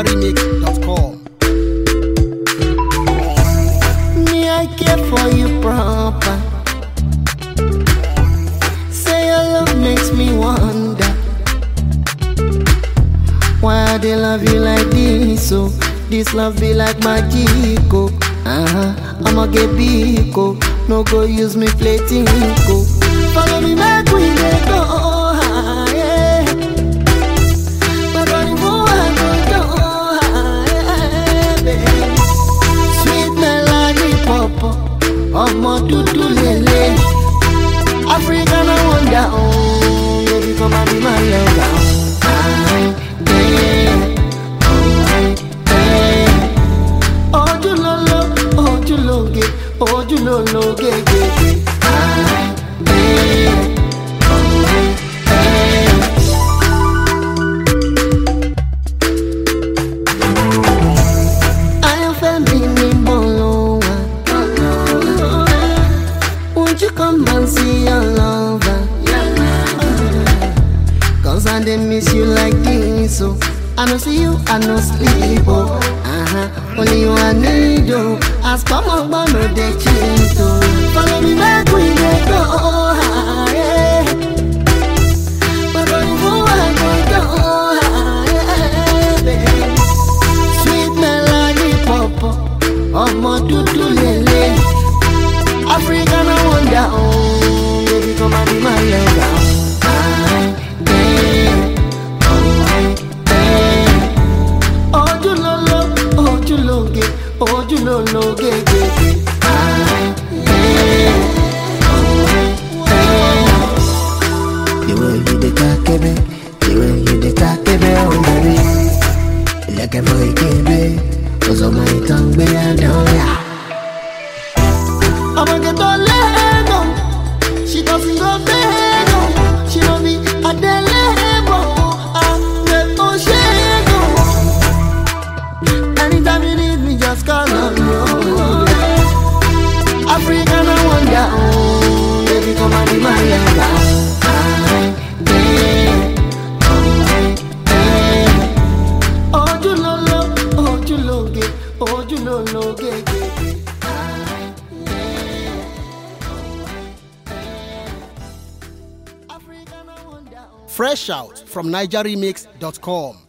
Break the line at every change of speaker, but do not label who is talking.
NigerRemix.com.
Me, I care for you proper. Say your love makes me wonder why they love you like this. So this love be like magic. Oh, uh-huh. I'ma get big. Oh, no go use me play tinko. Follow me back we dey go high. My body move and go high, baby. Sweet melody pọ̀pọ̀, ọmọ dúdú lélẹ̀. African I wonder, oh, baby come and be my lover. Aye, yeah, oh, aye, yeah. Ojúlóló, ojúlóge, ojúlólóge, gègé. Aye, yeah, oh, aye, yeah. Ayọ̀fẹ́ mi ní bọ́ọ̀lù wa. Won't you come and see your lover? Cause I dey miss you like this, so I no see you, I no sleep, oh. Uh-huh. Only you I need, oh. As come on, but no dey cheat, oh. Follow me back, we dey go high. My body move, I go go high, baby. Sweet melody pọ̀pọ̀, ọmọ dúdú lélẹ̀. African I wonder, oh, baby come and be my lover. Aye, yeah, oh, aye, yeah. Ojúlóló, ojúlóge, ojúlólóge, gègé. Aye, yeah, oh, aye, yeah.
The way you dey talk me, the way you dey talk me, oh baby. Like a boy baby, cause all my tongue be a down ya.
I'ma get all Lego. She doesn't go Lego. She don't be a delego. I get all Shego. Anytime you need me, just call on me. oh. African I wonder, oh, baby come and be my lover. Aye, yeah, oh, aye, yeah. Ojúlóló, ojúlóge, ojúlólóge, gègé. Aye, yeah. African I wonder, oh.
Fresh out from NigerRemix.com.